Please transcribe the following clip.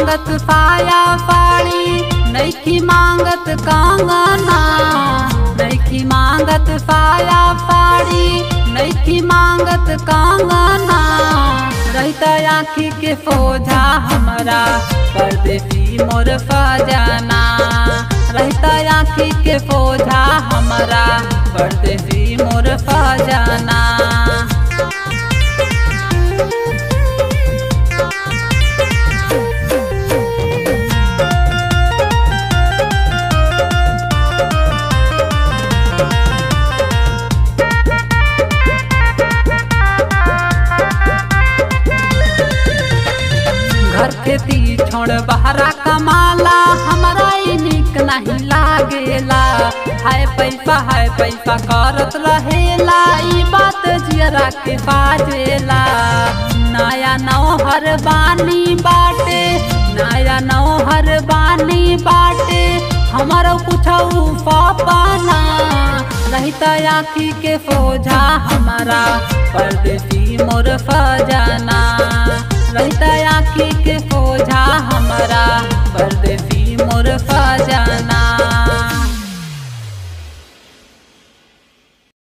मांगत साया साड़ी नैखी मांगत कंगना नैखी मांगत साया साड़ी नैखी मांगत कंगना रहता आँखी के सोझा हमरा परदेसी मोर सजना रहता आँखी के सोझा हमरा परदेसी मोर सजना घर खेती छोड़ बहरा कमाला हमारा ई निक नहीं लागेला हाय पैसा हाय पैसा करत रहेला ई बात जियरा के बाजेला नया नौहर बानी बाटे नया नौहर बानी बाटे हमारा कुछ पापाना रहता आँखी के सोझा हमारा परदेसी मोर सजना